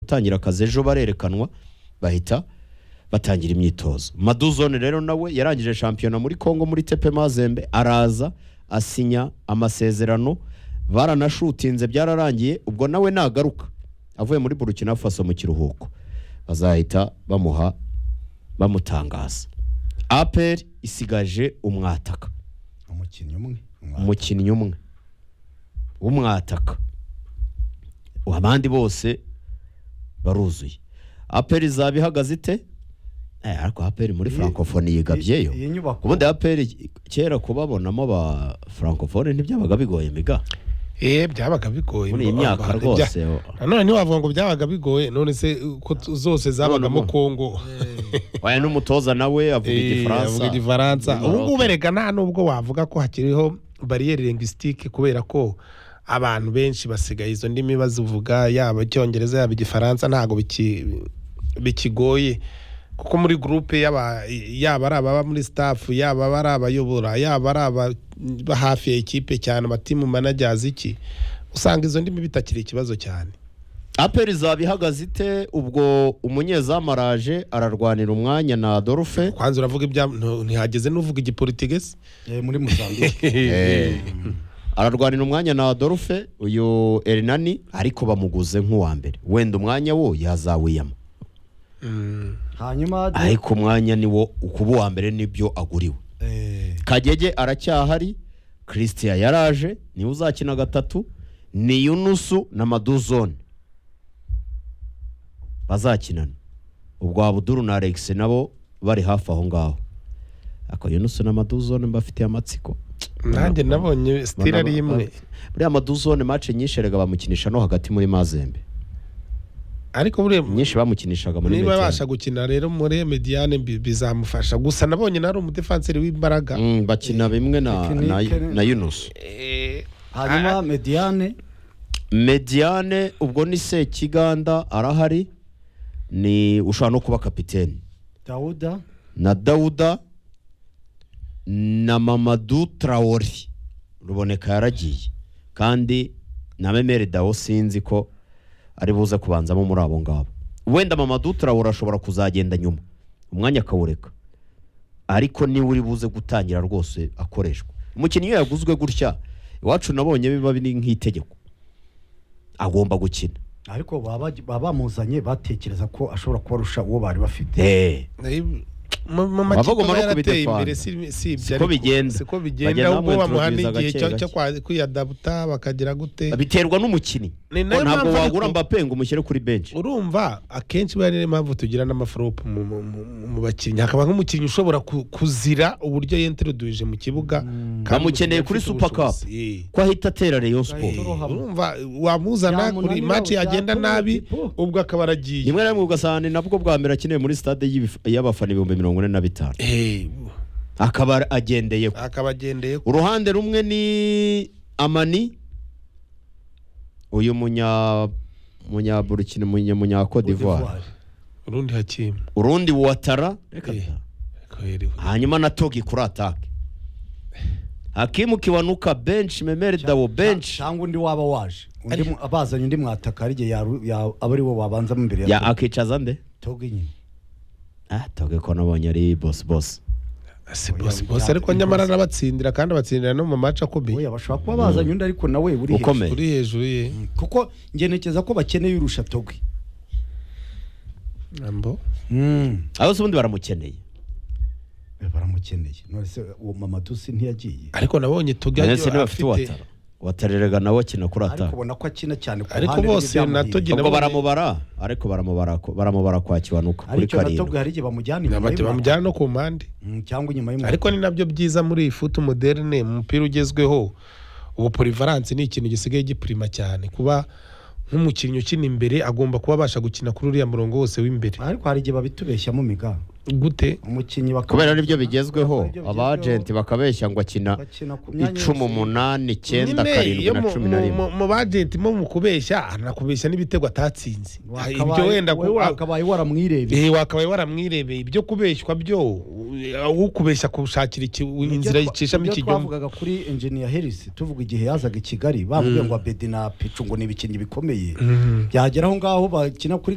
gutangira akazi ejo barerekanwa bahita batangira imyitozo maduzone rero nawe yarangije shampiyona muri congo muri tepe mazembe araza asinya amasezerano baranashutinze byararangiye ubwo nawe nagaruka avuye muri burukina faso mu kiruhuko bazahita bamuha bamutangaza aperi isigaje umwataka umukinnyi umwe umwaka. umukinnyi umwe w'umwataka abandi bose baruzuye aperi izaba ihagaze ite Eh, ariko aperi muri Iyi- francophonie yigabyeyo iyi- iyi nyubako- ubundi aperi kera kubabonamo ba francophonie ntibyabaga bigoye miga eh byabaga bigoye muri iyi myaka Bya- rwose nanone ntiwavuga ngo byabaga bigoye none se ko tu- zose zabagamo None mo- kongo waya n'umutoza nawe avuga Eh, igifaransa avuga igifaransa Muri ubu Maroc. ngubu erega nta n'ubwo wavuga ko hakiriho bariyeri lingwisitike kubera ko abantu benshi basigaye izo ndimi bazivuga yaba icyongereza yaba igifaransa ntabwo biki- bikigoye kuko muri gurupe y'aba- yaba ari ababa muri sitafu yaba ari abayobora yaba ari aba hafi ya ekipe cyane amatimu manajyazi iki usanga izo ndimi bitakiri ikibazo cyane aperi izaba ihagaze ite ubwo umunyezamu araje ararwanira umwanya na adolphe kwanza uravuga ibya ntu- ntihageze n'uvuga igipolitigesi Eh, muri mozambique ararwanira umwanya na adolphe uyu erinani ariko bamuguze nk'uwa mbere wenda umwanya wo yazawiyama hanyuma ariko umwanya ni wo ukuba uwa mbere n'ibyo aguriwe Eh, kagege aracyahari christian yaraje niwe uzakina gatatu ni yunusu na maduzone bazakinana ubwo abuduru na alex nabo bari hafi aho ngaho ako yunusu na maduzone mbafitiye amatsiko nanjye nabonye sitira ari imwe buriya maduzone mace nyinshi erega bamukinisha no hagati muri mazembe ariko buriya nyinshi bamukinishaga muri niba Mediyane. abasha gukina rero muri mediane bi- bizamufasha gusa nabonye nari umudefanseri w'imbaraga Mm, bakina bimwe na, na, Tekinike ni- na yunusu Eh, hanyuma mediane mediane ubwo ni sekiganda arahari ni ushobora no kuba kapiteni dawuda na dawuda na mamadu tarawori ruboneka yaragiye kandi na memeri dawo sinzi ko ari buze kubanzamo muri abo ngabo wenda mamadu tarawori ashobora kuzagenda nyuma umwanya akawureka ariko niwe uri buze gutangira rwose akoreshwa umukinnyi iyo yaguzwe gutya iwacu nabonye biba biri nk'itegeko agomba gukina ariko baba baba bamuzanye batekereza ko ashobora kubarusha uwo bari bafite Eh, eh, mu mu Abagomba makipe aba no yarateye kubidefanda. imbere si si Siko ariko- bigenda. siko Bagenda bigenda ahubwo bamuha bamuintroduce n'igihe gake cyo- gake. cyo kwa- kwiyadabuta bakagira gute biterwa n'umukinnyi Ni Ko nayo ntabwo mpamvu ariko- wagura mbape ngo umushyire kuri benshi urumva akenshi biba ariyo mpamvu tugira n'amaforopu mu- mu- mu- mu bakinnyi hakaba nk'umukinnyi ushobora ku- kuzira uburyo yentereduje mu kibuga kandi Bamukeneye umukinnyi kuri ufite Super Cup. ubushobozi. Eh. ko ahita atera reyo siporo Torohama. urumva wamuzana kuri Byamunanira, mace yagenda byatunanira, nabi po. ubwo akaba aragiye rimwe na rimwe ugasanga ni nabwo bwa mbere akeneye muri stade y'ibif- y'abafana ibihumbi mirongo ine na bitanu Eh, akaba agendeye ku- akaba agendeye ku- uruhande rumwe ni amani uyu munya munyaburukina munya munyakodivuwari urundi hakimu urundi watara Eh. hanyuma na togi kuri atake hakimu kiwanuka benshi memeri dawo benshi cyangwa undi waba waje undi mu- bazanye undi mwataka ari igihe yaru- ya- aba ari wo wabanzamo imbere ya ya akicaza nde togo nyine ah togi ko nabonye ari bosi bosi si bose bose ariko nyamara arabatsindira kandi abatsindira no mu mace akomeye oya bashobora kuba bazanye undi ariko nawe uri hejuru. ukomeye uri hejuru ye kuko ngenekeza ko bakeneye urusha togo ambo abo se ubundi baramukeneye baramukeneye none se uwo mamadusi ntiyagiye ariko nabonye Togi ndetse agiye ntibafite uwatara watareraga nawe akina kuri ariko ataka ubona ko akina cyane ku Ariko ruhande bose na rw'ibyamuhiriye. Togi ubwo nabonye- baramubara ariko baramubara ko- baramubara kwa kiwanuka kuri ariko na togo karindwi hari igihe bamujyana inyuma Nabati y'umwana. bamujyana no ku mpande Mm, cyangwa inyuma y'umwana ariko ni nabyo byiza muri futu moderne mu mupira ugezweho ubu purivaranse ni ikintu gisigaye gipurima cyane kuba nk'umukinnyi ukina imbere agomba kuba abasha gukina kuri uriya murongo wose w'imbere ariko hari igihe babitubeshyamo miga gute umukinnyi bakaba- kubera nibyo bigezweho Kubera ibyo abajenti bakabeshya ngo akina bakina ku myanya icumi yose. umunani icyenda Nyine, karindwi iyo na mu- cumi na mu- rimwe mu- mu bagenti mo mu kubeshya anakubeshya n'ibitego atatsinze ibyo Wakabaye- wenda wowe wakabaye waramwirebye Eh, wakabaye waramwirebeye ibyo kubeshywa byo uh, ukubeshya kushakira iki- inzira Ibyo twa- yicishamo ibyo ikinyoma twavugaga kuri engineer herisi tuvuga igihe yazaga i kigali bavuga ngo abedi na picu ngo ni ibikinnyi bikomeye byagera aho ngaho bakina kuri